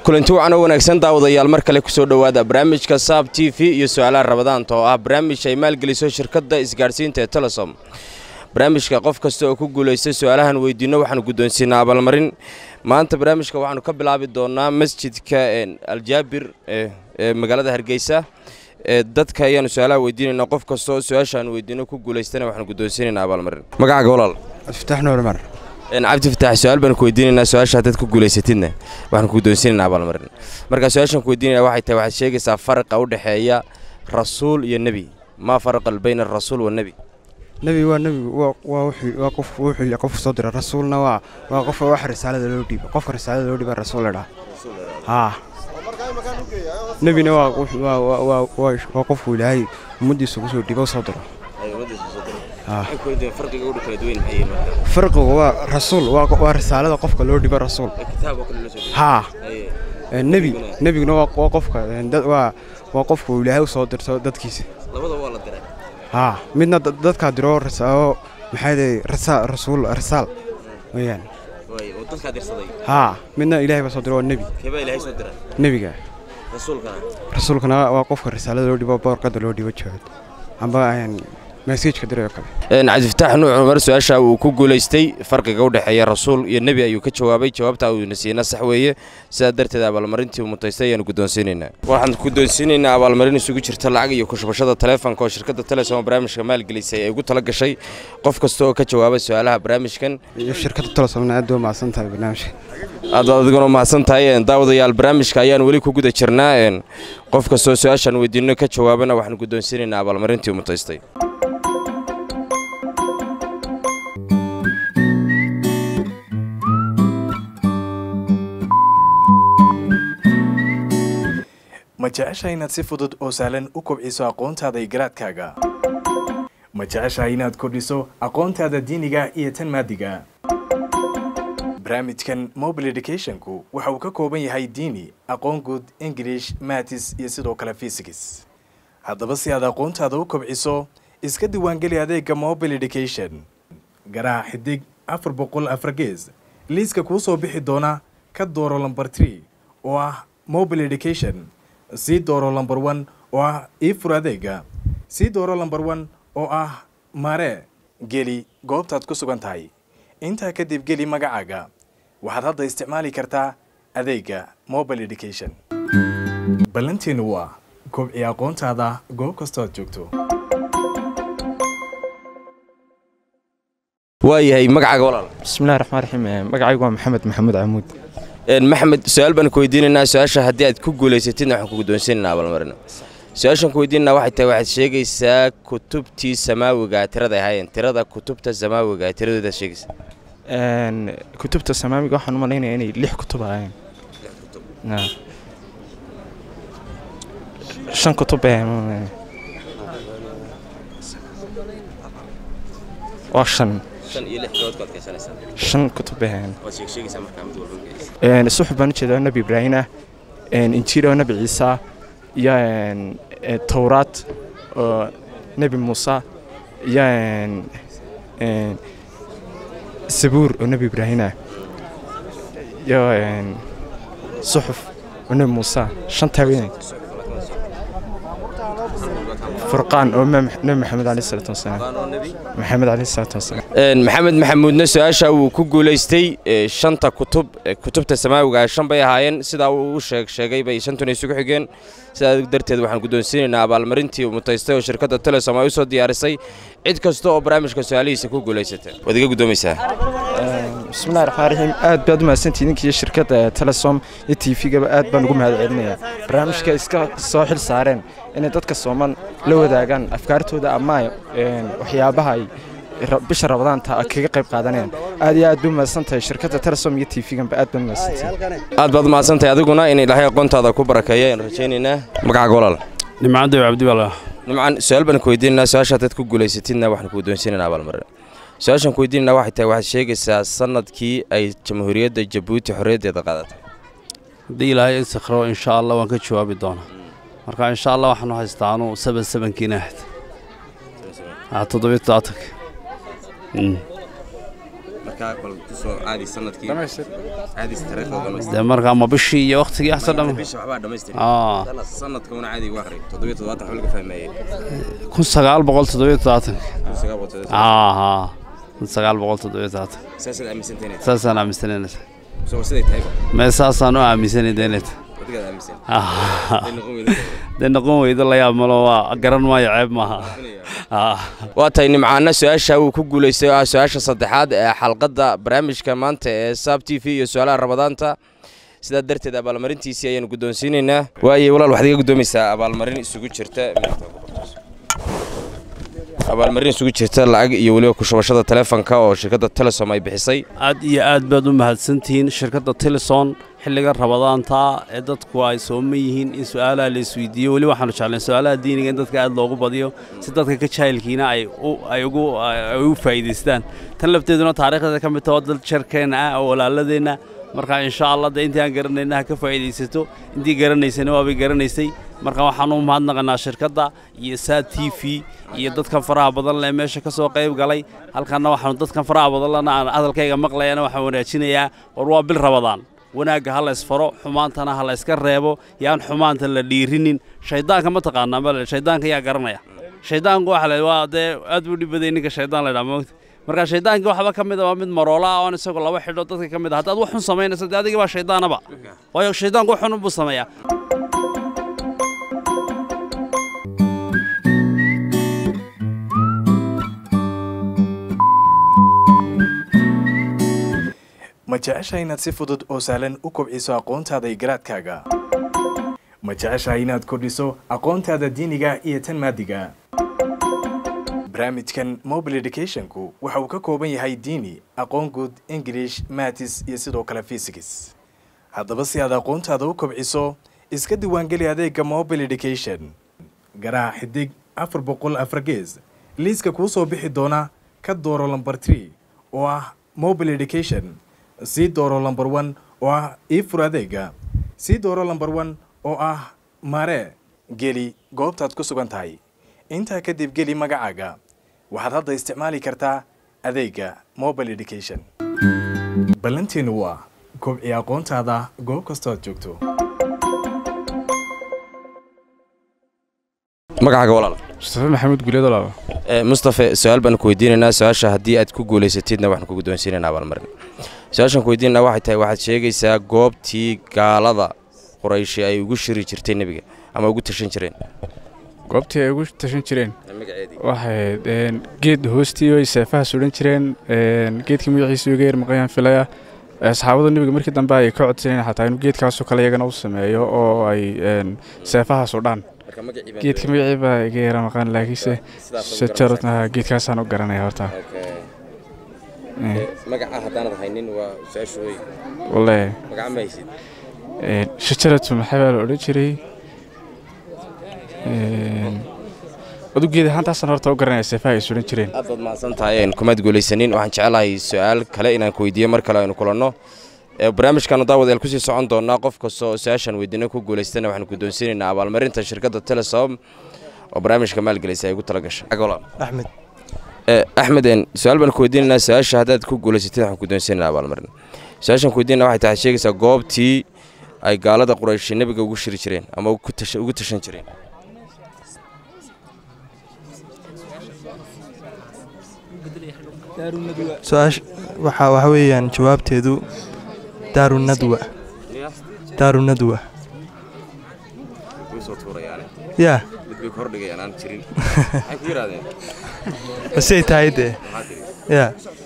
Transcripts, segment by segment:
kulanti wacan oo wanaagsan daawadayaal mar kale kusoo dhowaada barnaamijka saab t v iyo su-aalaha rabadaanta oo ah barnaamij ay maalgeliso shirkadda isgaadhsiinta ee telesom barnaamijka qof kasta oo ku guulaystay su-aalahan weydiinno waxaanu guddoonsiinaa abaalmarin maanta barnaamijka waxaanu ka bilaabi doonaa masjidka aljaabir ee magaalada hargeysa dadka ayaanu su-aalaha weydiinaynaa qof kasta oo su-aashaanu weydiinno ku guulaystana waxaanu guddoonsiinaynaa abaalmarin magacaaga walaal abdifatax nuur cumar cabdi fataax su-aal baan ku weydiinaynaa su-aasha haddaad ku guulaysatidna waxaan ku guddoonsiinaynaa abaalmarin markaa su-aashaan ku weydiinaya waxay tahay waxaad sheegaysaa faraqa u dhexeeya rasuul iyo nebi maa faraqal bayna arasuul wanebi nebi waa nebigu waa waa wuxuu waa qof wuxuu qof soo dira rasuulna waa waa qof wax risaalada loo dhiibo qofka risaalada loo dhiiba rasuul la dhaha haa nebina waa wuxuu- waa waa waa waa waa qofku ilaahay ummaddiisa ugu soo dhiibo soo diro haa farqigu waa rasuul waa waa risaalada qofka loo dhiibo rasuul haa Ee, nebi nebiguna waa waa qofka ee, dad waa waa qofku ilaahay u soo dirto dadkiisa haa midna dad- dadkaa diro risaalo maxaa day rasa rasuul risaal weeyaan haa midna ilaahay baa soo diro waa nebi nebiga rasuulkana waa qofka risaalada loo dhibo boorkada loo dhibo jawaad amba aan meseejka dirayo kale cabdifataax nuuc cumar su-aasha uu ku guulaystay farqiga u dhexeeya rasuul iyo nebi ayuu ka jawaabay jawaabta uuna siina sax weeye sidaa darteed abaalmarintii uu mutaystay ayaanu guddoonsiinaynaa waxaan guddoonsiinaynaa abaalmarin isugu jirta lacag iyo kushubashada taleefonka oo shirkadda telesom barnaamijka maalgelisay ay ugu tala gashay qof kasta oo ka jawaaba su-aalaha barnaamijkan iyo shirkadda telesomna aad baa mahadsan tahay barnaamijka aad adiguna mahadsan tahay daawadayaal barnaamijka ayaan weli ku guda jirnaa een, qof kastoo su-aashaan weydiinno ka jawaabana waxaan guddoonsiinaynaa abaalmarintii uu mutaystay ma jeceshahay inaad si fudud oo sahlan u kobciso aqoontaada iyo garaadkaaga ma jeceshahay inaad kordhiso aqoontaada diiniga iyo tan maadiga barnaamijkan mobile educationku waxa uu ka kooban yahay diini aqoon guud english matis iyo sidoo kale physics haddaba si aad aqoontaada u kobciso iska diiwaangeli adeega mobile education garaac xidig afar boqol afar gees liiska kuu soo bixi doona ka dooro lambar tree oo ah mobile education sii dooro lambar one oo ah ii fur adeega sii dooro lambar one oo ah mare geli goobtaad ku sugan tahay intaa kadib geli magacaaga waxaad hadda isticmaali kartaa adeega mobile education ballanteenu waa kobci aqoontaada goob kastoo aad joogto waayahay magacaaga walaal bismillahi raxmaan raxiim Eh, magacaygu waa maxamed maxamuud camuud Een, maxamed su-aal baan ku weydiinaynaa su-aasha haddii aad ku guulaysatidna waxaan ku guddoonsiinaynaa abaalmarin su-aashaan ku weydiinaynaa waxay tahay waxaad sheegaysaa kutubtii samaawiga tirada ay ahaayeen tirada kutubta samaawiga tiradoodaad sheegaysaa Een, kutubta samaamiga waxaan u malaynaya inay lix kutub ahaayeen Naa. shan kutub bay ahayn, ma malaynaya. waa shan shan iyo lix gabood ku adkaysanaysaa shan kutub bay ahayn waad sheegsheegaysaa markaa mid walba Een, suxuf baan u jeedaa oo nebi ibraahim ah een, injiil oo nebi ciisa iyo een, ee, towraad oo nebi muuse iyo een, een, sabuur oo nebi ibraahim ah iyo een, suxuf oo nebi muuse shantaa weyn furqaan oo Mem- nebi maxamed caleyhi salaatu wasalaam maxamed caleyhi salaatu wasalaam Een, maxamed maxamuudna su-aasha uu ku guulaystay ee, shanta kutub ee, kutubta samaawiga shan bay ahaayeen sidaa uu u sheeg sheegay bay shantuna isugu xigeen sidaa darteed waxaan guddoonsiinaynaa abaalmarintii uu mutaystay oo shirkadda telesom ay u soo diyaarisay cid kasta oo barnaamijka su-aalihiisa ku guulaysata waad iga guddoomaysaa bismillahi raxmaan raxiim aad baad u mahadsantihiin idinkii shirkadda telesom iyo t v-gaba aad baan ugu mahad celinayaa barnaamijka iska soo xil saareen inay dadka sooman la wadaagaan afkaartooda ama een, waxyaabaha ay ra- bisha rabadaanta kaga qayb qaadanayaan aad iyo aad bay u mahadsan tahay shirkadda telesom iyo t v-ganba aad baan u mahadsantihiin aad baad mahadsantahay adiguna in ilaahay aqoontaada ku barakeeya ayaan rajaynaynaa magacaaga walaal nimcadda cabdi baa lahaa nimcan su-aal baan ku weydiinaynaa su-aasha haddaad ku guulaysatidna waxaan ku guddoonsiinaynaa abaalmarin su-aashaan ku weydiinaynaa waxay tahay waxaad sheegaysaa sanadkii ay jamhuuriyadda jabuuti xorriyaddeeda qaadatay haddii ilaahay istikhro insha allah waan ka jawaabi doonaa marka insha allah waxaanu haystaa anuu saban sabankiina ahayd Ah, toddobiyo todobaatanka Mm. marka markaa bal kusoo caadi sanadkii caadi taariikhda dhamaystir dee markaa ma bishii iyo waqtigii axsan dhama bisha waxbaa dhamaystir aa sanadka una caadi ugu akhri toddobiyo toddobaatan xul laga fahmeeyey kun sagaal boqol toddobiyo toddobaatan kun sagaal boqol toddobiyo aa haa kun sagaal boqol toddobiyo toddobaatan saasaad aaminsantahay saasaan aaminsanayna soo siday tahay mee saasaan u aaminsanay deenet adigaad aaminsan Ah, ay noqon weydo dee noqon weydo la yaab malo waa garan maayo ceeb maaha Ah. waa tahay nimcaana su-aasha uu ku guulaystay oo ah su-aasha saddexaad ee xalqadda barnaamijka maanta ee saab t v iyo su-aalaha ramadaanta sidaa darteed abaalmarintiisii ayaanu guddoonsiinaynaa waaye walaal waxaad iga guddoomaysaa abaalmarin isugu jirta abaalmarin isugu jirta lacag iyo weliba ku shubashada taleefanka oo shirkadda telesom ay bixisay aad iyo aad baad u mahadsantihiin shirkadda tilison xilliga rabadaanta ee dadku ay sooman yihiin in su-aalaha la isweydiiyo weli waxaanu jeclayn su-aalaha diiniga in dadka aad loogu badiyo si dadka ka jaahilkiina ay u ay ugu ay u faa'iidaystaan tan lafteeduna taariikhdeeda ka mid taho dad jarkeenna ah oo walaaladeenna marka insha allah dee intii aan garanayna ha ka faa'iidaysato intii garanaysana waabay garanaysay marka waxaan u mahadnaqanaa shirkadda iyo saa t v iyo dadkan faraha badan leh meesha ka soo qayb galay halkanna waxaanu dadkan faraha badan lena aan hadalkayga maqlayana waxaan wanaajinayaa war waa bil rabadaan wanaagga ha la ysfaro xumaantana ha la yska reebo yaan xumaanta la dhiirinin shayddaanka ma taqaanaa bale shayddaanka yaa garanaya shayddaanku waxa la waa dee aad buu dhibaday ninka shayddaan la ydhaa moogta marka shayddaankii waxba ka mid a waa mid maroola ah oon isagoo laba xidho dadka ka mid a haddaad wax xun samaynaysa dee adigii baa shayddaanaba waayo shayddaanku wax xun buu sameeyaa ma jeceshahay inaad si fudud oo sahlan u kobciso aqoontaada iyo garaadkaaga ma jeceshahay inaad kordhiso aqoontaada diiniga iyo tan maadiga barnaamijkan mobile educationku waxa uu ka kooban yahay diini aqoon guud english matis iyo sidoo kale fysics haddaba si aad aqoontaada u kobciso iska diiwaangeli adeega mobile education garaac xidig afar boqol afar gees liiska kuu soo bixi doona ka dooro lamber tree oo ah mobile education sii dooro lamber one oo ah iifur adeega sii dooro lamber one oo ah mare geli goobtaad ku sugan tahay intaa kadib geli magacaaga waxaad hadda isticmaali kartaa adeega mobile education ballanteenu waa kobci aqoontaada goob kastoo aad joogto magacaaga walaal mustafa maxamuud guuleed walaal mustafe su-aal baan ku weydiinaynaa su-aasha haddii aad ku guulaysatidna waxaan ku guddoonsiinaynaa abaalmarin su-aashaan ku weydiinanaa waxay tahay waxaad sheegaysaa goobtii gaalada qorayshi ay ugu shiri jirtay nebiga ama ugu tashan jireen goobtii ay ugu tashan jireen waxay ahayd geed hoostii ay seefaha suran jireen geedkii magaciisa uga yar maqayaan filaya asxaabada nebiga markii dambe ay ka codsaneen xataa inuu geedkaasoo kale iyagana u sameeyo oo ay seefaha sudhaan geedka magacii baa iga yara maqaan laakiinse shajarad geedkaasaan u garanaya horta magaca haddaanad haynin waa su-aashooy walle magaca ma haysid shajaratu maxaa baa la odhan jiray adu geed ahaantaasaan horta u garanaya seefaha ay suran jireen aad baad mahadsan tahay kumaad guulaysanin waxaan jecelahay su-aal kale inaan ku weydiiyo mar kale aynu kulanno barnaamijkaanu daawadayaal kusii socon doonaa qof kasta oo su-aashan weydiino ku guulaystana waxaanu guddoonsiinaynaa abaalmarinta shirkadda telesom oo barnaamijka maalgelaysa ay ugu tala gashay axmed axmed su-aal baan ku weydiinaynaa su-aasha haddaad ku guulaysatid waxaan guddoonsiinaynaa abaalmarin su-aashan ku weydiinana waxay tahay sheegaysaa goobtii ay gaalada qurayshi nebiga ugu shiri jireen ama ugu tashan jireen su-aasha waxa waxa weeyaan jawaabteedu daaru nadwa daaru nadwa yaa basey tahay dee yaa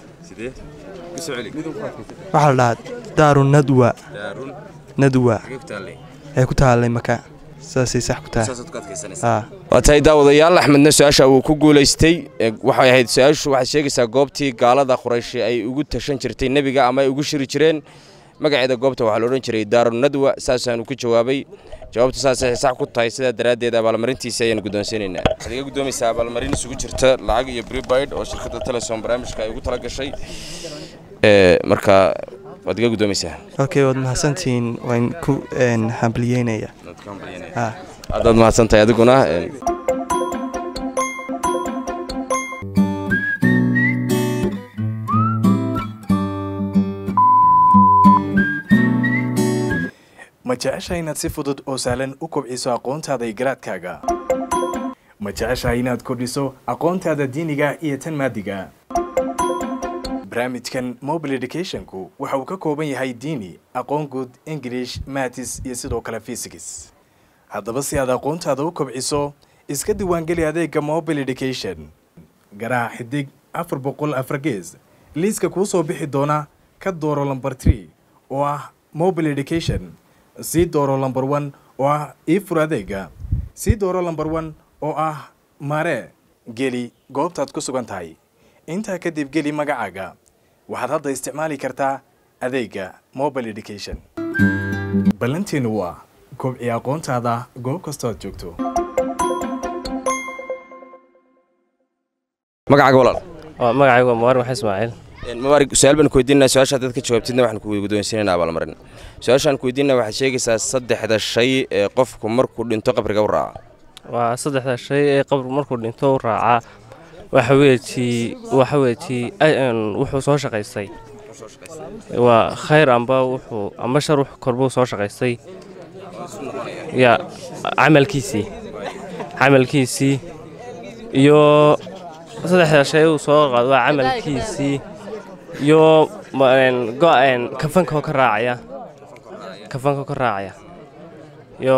waxaa la dhahaa daaru nadwa nadwa ee ku taallay maka saasay sax ku tahay waa tahay daawadayaal axmedna su-aasha uu ku guulaystay waxay ahayd su-aashu waxaad sheegaysaa goobtii gaalada qurayshi ay ugu tashan jirtay nebiga ama ay ugu shiri jireen magaceeda goobta waxaa la odhan jiray daarunadwa saasaanu ku jawaabay jawaabtu saasay sax ku tahay sidaa daraaddeed abaalmarintiisi ayaanu guddoonsiinaynaa waxaad iga guddoomaysaa abaalmarin isugu jirta lacag iyo bribide oo shirkadda telesom barnaamijka ay ugu tala gashay marka waad iga guddoomaysaa okay waad mahadsantihiin waan ku hambalyeynaya haddaad mahadsan tahay adiguna ma jeceshahay inaad si fudud oo sahlan u kobciso aqoontaada iyo garaadkaaga ma jeceshahay inaad kordhiso aqoontaada diiniga iyo tan maadiga barnaamijkan mobile educationku waxa uu ka kooban yahay diini aqoon guud english matis iyo sidoo kale fysics haddaba si aad aqoontaada u kobciso iska diiwaangeli adeega mobile education garaac xidig afar boqol afar gees liiska kuu soo bixi doona ka dooro lamber tree oo ah mobile education sii dooro lamber one oo ah iifur adeega sii dooro lamber one oo ah mare geli goobtaad ku sugan tahay intaa kadib geli magacaaga waxaad hadda isticmaali kartaa adeega mobile education ballanteenu waa kobci aqoontaada goob kastoo aad joogto magacaaga walaal magacaygu waa mubaar maxay ismaaciil mabaarig su-aal baan ku weydiinaa su-aasha haddaad ka jawaabtidna waxaan ku guddoonsiinayna abaalmarin su-aashaan ku weydiinaa waxaad sheegaysaa saddexda shay ee qofku markuu dhinto qabriga u raaca waa saddexda shay ee qabr markuu dhinto u raacaa waxa weetii waxa weetii wuxuu soo shaqaystay waa khayr amba wuxuu amba shar wux korbuu soo shaqaystay ya camalkiisii camalkiisii iyo saddexda shay uu soo qaado waa camalkiisii iyo kafanka ka raacaya kafanka ka raacaya iyo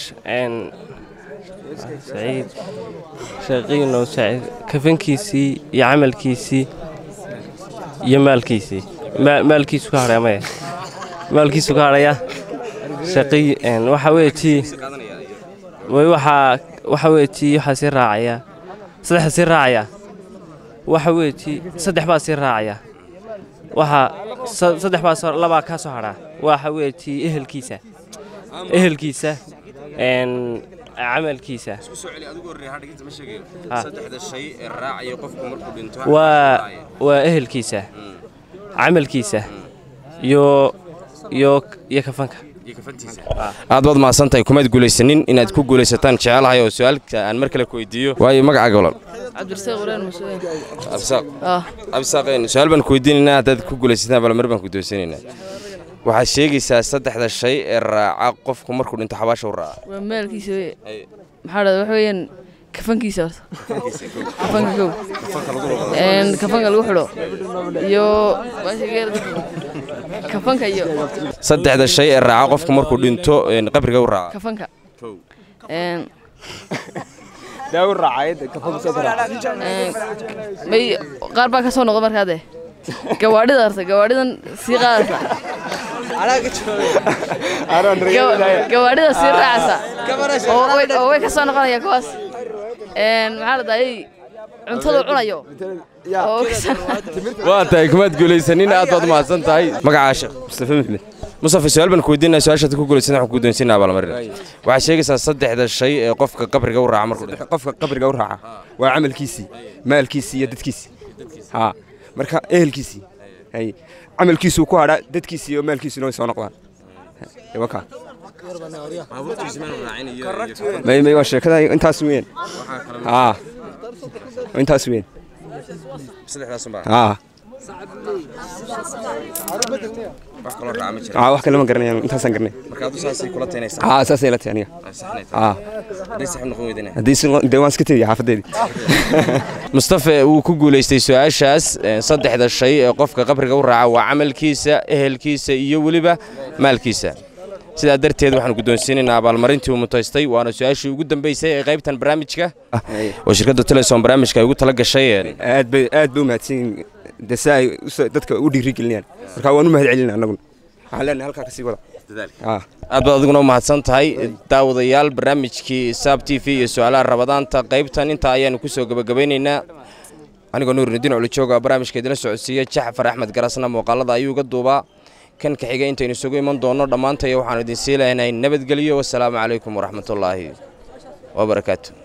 saciid shaqiino saciid kafankiisii iyo camalkiisii iyo maalkiisii maalkiisu ka hadhaya maya maalkiisu ka hadhaya shaqi waxa weetii waxaa waxa weetii waxaa sii raacaya saddexa sii raacaya waxa weetii saddex baa sii raacaya waxaa saddex baa labaa kaa soo hadhaa waxa weetii ehelkiisa ehelkiisa camalkiisa waa waa ehelkiisa camalkiisa iyo iyo iyo kafanka aad baad mahadsantahay kumaad guulaysanin inaad ku guulaysataan jecelahay oo su-aalka aan mar kale ku weydiiyo waayo magacaaga walaal cabdirasaaq waraan masuuliin absaaq ah absaaq su-aal baan ku weydiinaynaa haddaad ku guulaysataan abaalmar baan ku doonsanaynaa waxaad sheegaysaa saddexda shay ee raaca qofku markuu dhinto xabaasha u raaca waa maalkiisa wey maxaa dhahda waxa weeyaan kafankiisa horta kafanka kow een kafanka lagu xidho iyo kafanka iyo saddexda shay ee raaca qofku markuu dhinto qabriga u raaca kafanka een may qaar baa ka soo noqda markaa dee gawaadhida horta gawaadhidan sii qaadaysa gawaadhida sii raacaysa oo way- oo way ka soo noqonaya kuwaas een maxaa la dahayay cuntada cunayo oo ka soo- waa tahay kumaad guulaysanin aad baad mahadsan tahay magacaa sheekh mustafa maxmed mustafa su-aal baan ku weydiinaa su-aashaad ku guulaysan waxaan ku doonsinaa abaalmarin waxaad sheegaysaa saddexda shay ee qofka qabriga u raaca markuu dhinto qofka qabriga u raaca waa camalkiisii maalkiisii iyo dadkiisii ha marka ehelkiisii hay camalkiisuu ku hadhaa dadkiisii iyo maalkiisuna way soo noqdaan waka may may waa sheekada intaas weyn ha intaas weyn ha wax kaloo raaca ma jira ha wax kale ma garanayaan intaasaan garanay marka adu saasay kula taynaysaa ha saasay la tahay aniga ha hadday saxib noqon weydana haddii si dee waan iska tegaya xaafadeedii mustafa wuu ku guulaystay su-aashaas eh, saddexda shay ee qofka qabriga u raaca waa camalkiisa ehelkiisa iyo weliba maalkiisa sidaa darteed waxaan guddoonsiinaynaa abaalmarintii uu mutaystay waana su-aashii ugu dambeysay ee qaybtan barnaamijka oo shirkadda telesom barnaamijka ay ugu tala gashay eh, aad bay aad bay u mahadsan yihiin dee si ay uso- dadka u dhiirigelinayaan marka waan u mahad celinaa annaguna waxaan leenahay halkaa kasii wada ha aad baad adiguna u mahadsan tahay daawadayaal barnaamijkii saab t v iyo su-aalaha rabadaanta qaybtan intaa ayaanu ku soo gebagabaynaynaa anigoo nuurinudiin culijooga barnaamijka idila socodsiiya jaxfar axmed garasna muuqaalada ayuu ga duubaa kan ka xiga intaynu isugu iman doonno dhammaantaya waxaanu idin sii leenahay nabadgelyo wasalaamu calaykum waraxmatullaahi wabarakaatu